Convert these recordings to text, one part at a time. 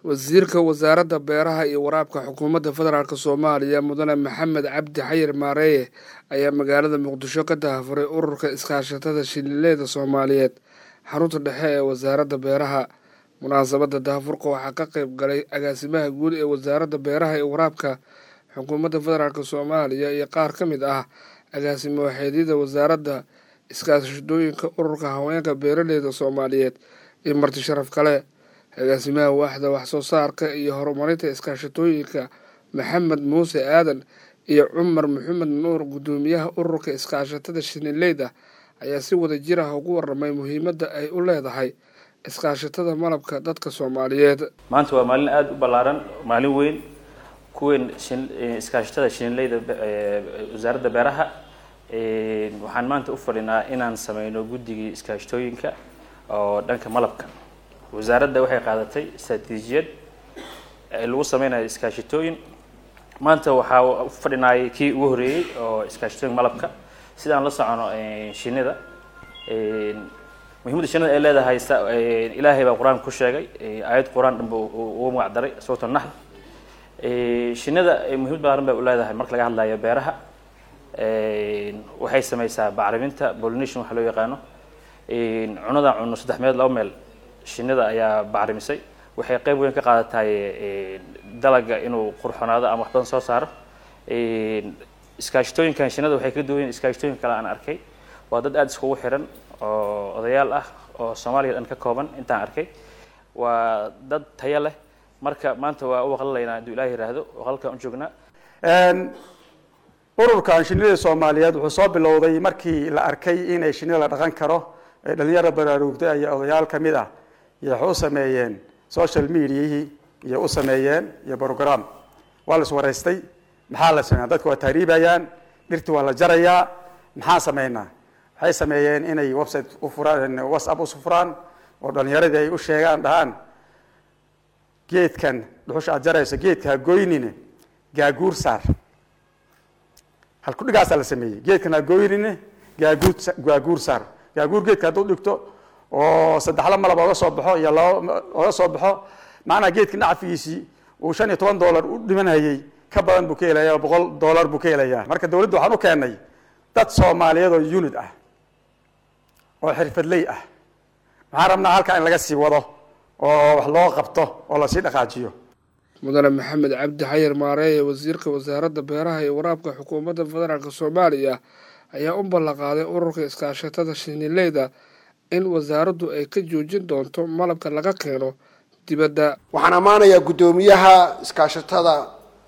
wasiirka wasaaradda beeraha iyo waraabka xukuumadda federaalk soomaaliya mudane maxamed cabdi xayir maareeye ayaa magaalada muqdisho ka dahafuray ururka iskaashatada shinileeda soomaaliyeed xarunta dhexe ee wasaaradda beeraha munaasabadda dahafurka waxaa ka qayb galay agaasimaha guud ee wasaaradda beeraha iyo waraabka xukuumadda federaalk soomaaliya iyo qaar ka mid ah agaasimo waxeedyada wasaaradda iskaashadooyinka ururka haweenka beeraleyda soomaaliyeed iyo marti sharaf kale agaasimaha waaxda waxsoo saarka iyo horumarinta iskaashatooyinka maxamed muuse aadan iyo cumar maxamed nuur guddoomiyaha ururka iskaashatada shinileyda ayaa si wada jir ah ugu waramay muhiimadda ay u leedahay iskaashatada malabka dadka soomaaliyeed maanta waa maalin aada u ballaaran maalin weyn kuweyn iskaashatada shinileyda wasaaradda beeraha waxaan maanta u fadhinaa inaan sameyno guddigii iskaashatooyinka oo dhanka malabka wasaaradda waxay qaadatay istraatiijiyad lagu sameynayo iskaashatooyin maanta waxaa u fadhinaayay kii ugu horreeyey oo iskaashatooyin malabka sidaan la socono shinida muhiimadda shinida ay leedahay ilaahay baa qur-aanka ku sheegay aayad qur-aan dhanba ugu magac daray suuratu naxl shinida muhiimad ballaaran bay u leedahay marka laga hadlayo beeraha waxay sameysaa bacriminta pollination waxa loo yaqaano cunada cuno saddex meelood laba meel shinida ayaa bacrimisay waxay qeyb weyn ka qaadataay dalaga inuu qurxonaado ama wax badan soo saaro iskaashatooyinkan shinida waxay ka duwan yihin iskaashatooyinka kale aan arkay waa dad aada iskugu xiran oo odayaal ah oo soomaaliya dhan ka kooban intaan arkay waa dad tayo leh marka maanta waa u waqlalaynaa hadduu ilaah yiraahdo waqlalkaan u joognaa ururkan shinida soomaaliyeed wuxuu soo bilowday markii la arkay inay shinida la dhaqan karo ee dhalinyaro baraarugtay iyo odayaal ka mid ah iyo waxay u sameeyeen social mediahii iyo u sameeyeen iyo program waa la iswaraystay maxaa la sameeyaa dadka waa tahriibayaan dhirti waa la jarayaa maxaa sameynaa waxay sameeyeen inay website u furaan whatsapp usu furaan oo dhalinyaradii ay u sheegaan dhahaan geedkan dhuxusha aad jarayso geedka ha goynine gaaguur saar halkudhigaasaa la sameeyey geedkan ha goynine gaaguur gaaguur saar gaaguur geedka hadduu dhigto oo saddexla malab oga soo baxo iyo laba oga soo baxo macnaha geedka nacfigiisii uu shan iyo toban dollar u dhimanhayey ka badan buu ka helaya boqol dollar buu ka helayaa marka dawladda waxaan u keenay dad soomaaliyeed oo unit ah oo xirfadley ah waxaan rabnaa halkaa in laga sii wado oo wax loo qabto oo lasii dhaqaajiyo mudane maxamed cabdi xayir maareeye wasiirka wasaaradda beeraha iyo waraabka xukuumadda federaalk soomaaliya ayaa u ballanqaaday ururka iskaashatada shinileyda in wasaaraddu ay ka joojin doonto malabka laga keeno dibadda waxaan ammaanayaa guddoomiyaha iskaashatada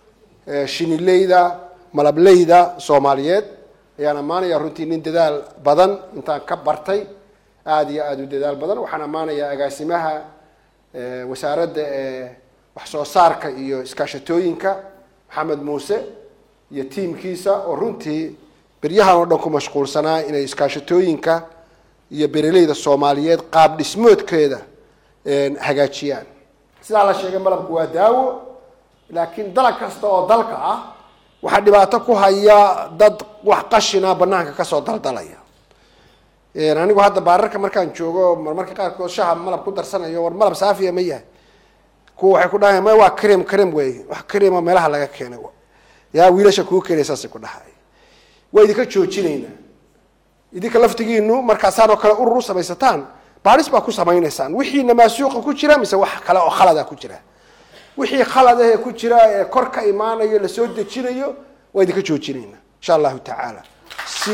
shinileyda malableyda soomaaliyeed ayaan ammaanayaa runtii nin dadaal badan intaan ka bartay aada iyo aada u dadaal badan waxaan ammaanayaa agaasimaha wasaaradda ee wax soo saarka iyo iskaashatooyinka maxamed muuse iyo tiimkiisa oo runtii beryahan oo dhan ku mashquulsanaa inay iskaashatooyinka iyo bereleyda soomaaliyeed qaab dhismoodkeeda hagaajiyaan sidaa la sheegay malabku waa daawo laakiin dalag kasta oo dalka ah waxaa dhibaato ku haya dad wax qashina banaanka kasoo daldalaya anigu hadda baararka markaan joogo marmarka qaarkood shaha malab ku darsanayo war malab saafiya ma yahay kuwa waxay ku dhahayan ma waa crem crem wey wax crema meelaha laga keenay yaa wiilasha kuu keenay saasay ku dhahay waa idinka joojinaynaa idinka laftigiinu markaasaan oo kale urur u samaysataan baaris baa ku samaynaysaan wixiina maasuuqa ku jira mise wax kale oo khalada ku jira wixii khalad ahee ku jira ee kor ka imaanayo lasoo dejinayo waa idinka joojinaynaa insha allahu tacaala si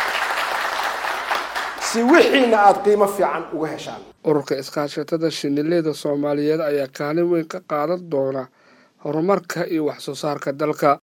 si wixiina aada qiimo fiican uga heshaan ururka iskaashatada shinileyda soomaaliyeed ayaa kaalin weyn ka qaadan doona horumarka iyo wax soo saarka dalka